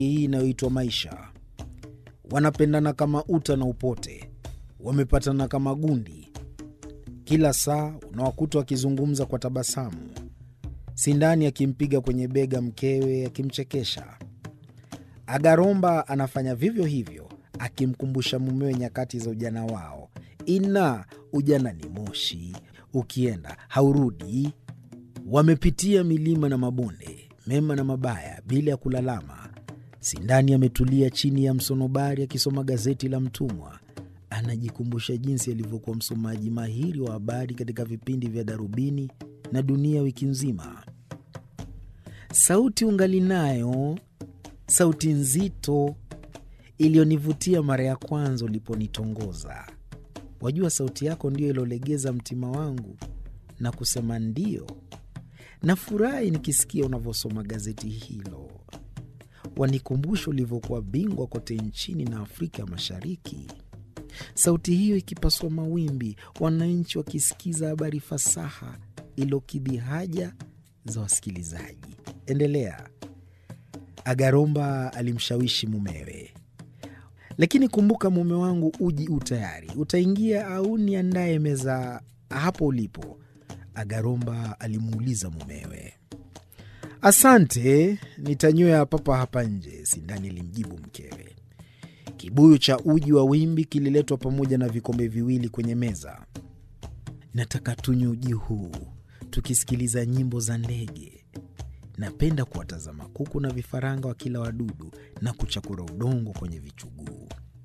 hii inayoitwa maisha. Wanapendana kama uta na upote, wamepatana kama gundi. Kila saa unawakuta wakizungumza kwa tabasamu, Sindani akimpiga kwenye bega mkewe akimchekesha. Agaromba anafanya vivyo hivyo, akimkumbusha mumewe nyakati za ujana wao. Ina ujana ni moshi, ukienda haurudi. Wamepitia milima na mabonde, mema na mabaya, bila ya kulalama. Sindani ametulia chini ya msonobari akisoma gazeti la Mtumwa. Anajikumbusha jinsi alivyokuwa msomaji mahiri wa habari katika vipindi vya Darubini na Dunia wiki nzima. Sauti ungali nayo, sauti nzito iliyonivutia mara ya kwanza uliponitongoza. Wajua, sauti yako ndiyo iliolegeza mtima wangu na kusema ndiyo. Nafurahi nikisikia unavyosoma gazeti hilo, wanikumbusha ulivyokuwa bingwa kote nchini na Afrika Mashariki. Sauti hiyo ikipaswa mawimbi, wananchi wakisikiza habari fasaha ilokidhi haja za wasikilizaji. Endelea. Agaromba alimshawishi mumewe, lakini kumbuka, mume wangu, uji u tayari, utaingia au niandaye meza hapo ulipo? Agaromba alimuuliza mumewe. Asante, nitanywea papa hapa nje, Sindani alimjibu mkewe. Kibuyu cha uji wa wimbi kililetwa pamoja na vikombe viwili kwenye meza. Nataka tunywe uji huu tukisikiliza nyimbo za ndege. Napenda kuwatazama kuku na vifaranga wa kila wadudu na kuchakura udongo kwenye vichuguu,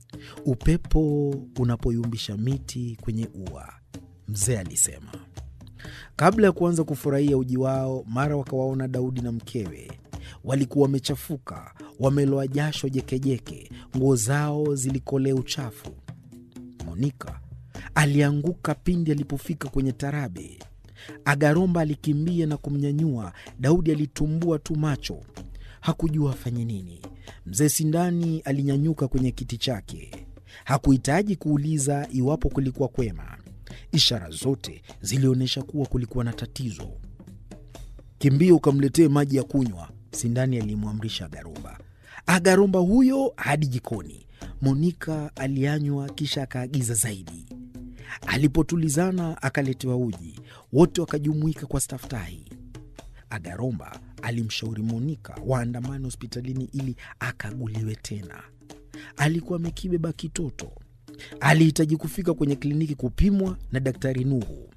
upepo unapoyumbisha miti kwenye ua, mzee alisema. Kabla ya kuanza kufurahia uji wao, mara wakawaona Daudi na mkewe. Walikuwa wamechafuka, wameloa jasho jekejeke, nguo zao zilikolea uchafu. Monika alianguka pindi alipofika kwenye tarabe. Agaromba alikimbia na kumnyanyua. Daudi alitumbua tu macho, hakujua afanye nini. Mzee Sindani alinyanyuka kwenye kiti chake, hakuhitaji kuuliza iwapo kulikuwa kwema. Ishara zote zilionyesha kuwa kulikuwa na tatizo. Kimbia ukamletee maji ya kunywa, Sindani alimwamrisha Agaromba. Agaromba huyo hadi jikoni. Monika alianywa kisha akaagiza zaidi. Alipotulizana akaletewa uji, wote wakajumuika kwa staftahi. Agaromba alimshauri Monika waandamane hospitalini ili akaguliwe tena. Alikuwa amekibeba kitoto, alihitaji kufika kwenye kliniki kupimwa na Daktari Nuhu.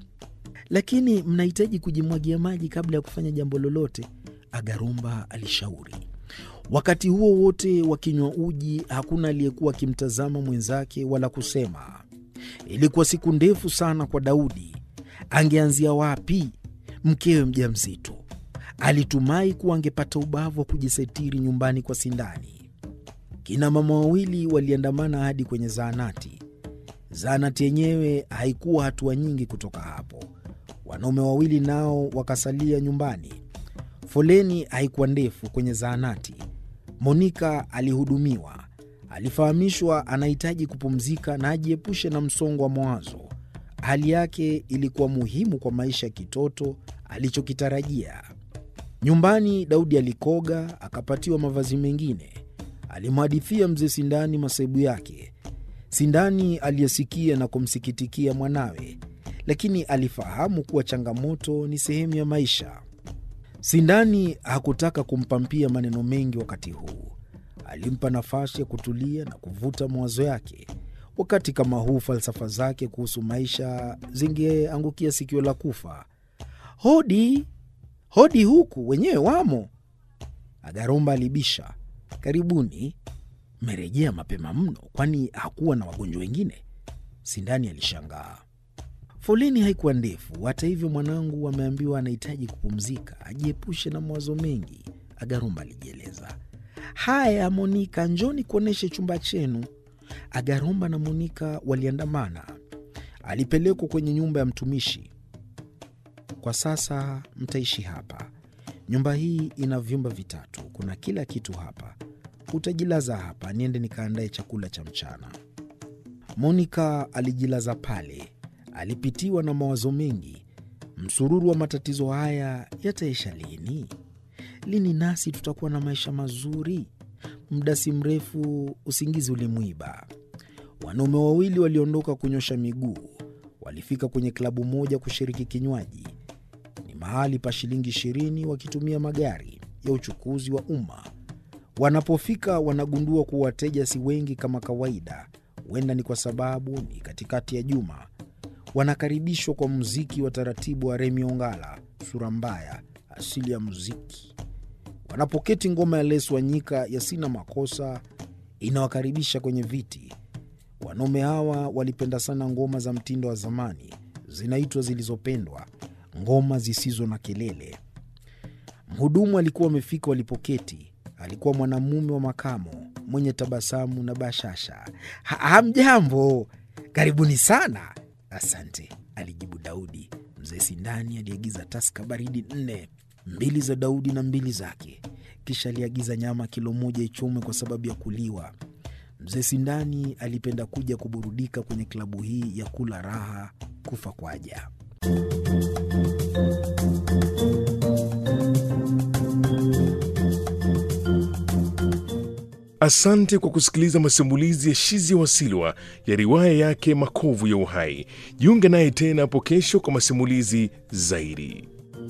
Lakini mnahitaji kujimwagia maji kabla ya kufanya jambo lolote, Agaromba alishauri. Wakati huo wote wakinywa uji, hakuna aliyekuwa akimtazama mwenzake wala kusema. Ilikuwa siku ndefu sana kwa Daudi. Angeanzia wapi? Mkewe mjamzito, alitumai kuwa angepata ubavu wa kujisitiri nyumbani kwa Sindani. Kina mama wawili waliandamana hadi kwenye zahanati. Zahanati yenyewe haikuwa hatua nyingi kutoka hapo. Wanaume wawili nao wakasalia nyumbani. Foleni haikuwa ndefu kwenye zahanati. Monika alihudumiwa. Alifahamishwa anahitaji kupumzika na ajiepushe na msongo wa mawazo. Hali yake ilikuwa muhimu kwa maisha ya kitoto alichokitarajia. Nyumbani Daudi alikoga, akapatiwa mavazi mengine. Alimhadithia mzee Sindani masaibu yake. Sindani aliyesikia na kumsikitikia mwanawe, lakini alifahamu kuwa changamoto ni sehemu ya maisha. Sindani hakutaka kumpampia maneno mengi wakati huu. Alimpa nafasi ya kutulia na kuvuta mawazo yake. Wakati kama huu, falsafa zake kuhusu maisha zingeangukia sikio la kufa. Hodi, hodi, huku wenyewe wamo. Agaromba alibisha. Karibuni, mmerejea mapema mno, kwani hakuwa na wagonjwa wengine? Sindani alishangaa. Foleni haikuwa ndefu. Hata hivyo, mwanangu ameambiwa anahitaji kupumzika, ajiepushe na mawazo mengi, Agaromba alijieleza. Haya, Monika, njoni kuonyeshe chumba chenu. Agaromba na Monika waliandamana. Alipelekwa kwenye nyumba ya mtumishi. Kwa sasa mtaishi hapa. Nyumba hii ina vyumba vitatu, kuna kila kitu hapa. Utajilaza hapa, niende nikaandae chakula cha mchana. Monika alijilaza pale. Alipitiwa na mawazo mengi. Msururu wa matatizo haya yataisha lini? Lini nasi tutakuwa na maisha mazuri? Muda si mrefu usingizi ulimwiba. Wanaume wawili waliondoka kunyosha miguu. Walifika kwenye klabu moja kushiriki kinywaji. Ni mahali pa shilingi ishirini, wakitumia magari ya uchukuzi wa umma. Wanapofika wanagundua kuwa wateja si wengi kama kawaida. Huenda ni kwa sababu ni katikati ya juma. Wanakaribishwa kwa muziki wa taratibu wa Remi Ongala, sura mbaya, asili ya muziki. Wanapoketi, ngoma ya Les Wanyika ya sina makosa inawakaribisha kwenye viti. Wanaume hawa walipenda sana ngoma za mtindo wa zamani, zinaitwa zilizopendwa, ngoma zisizo na kelele. Mhudumu alikuwa amefika walipoketi. Alikuwa mwanamume wa makamo mwenye tabasamu na bashasha. "Ha- Hamjambo, karibuni sana. Asante, alijibu Daudi. Mzee Sindani aliagiza taska baridi nne, mbili za Daudi na mbili zake. Kisha aliagiza nyama kilo moja ichomwe kwa sababu ya kuliwa. Mzee Sindani alipenda kuja kuburudika kwenye klabu hii ya kula raha kufa kwaja. Asante kwa kusikiliza masimulizi ya Shizi Wasilwa ya riwaya yake Makovu ya Uhai. Jiunge naye tena hapo kesho kwa masimulizi zaidi.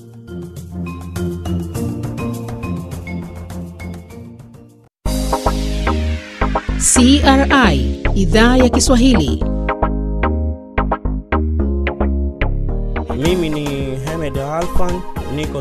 CRI idhaa ya Kiswahili. Mimi ni Hamed Alfan, niko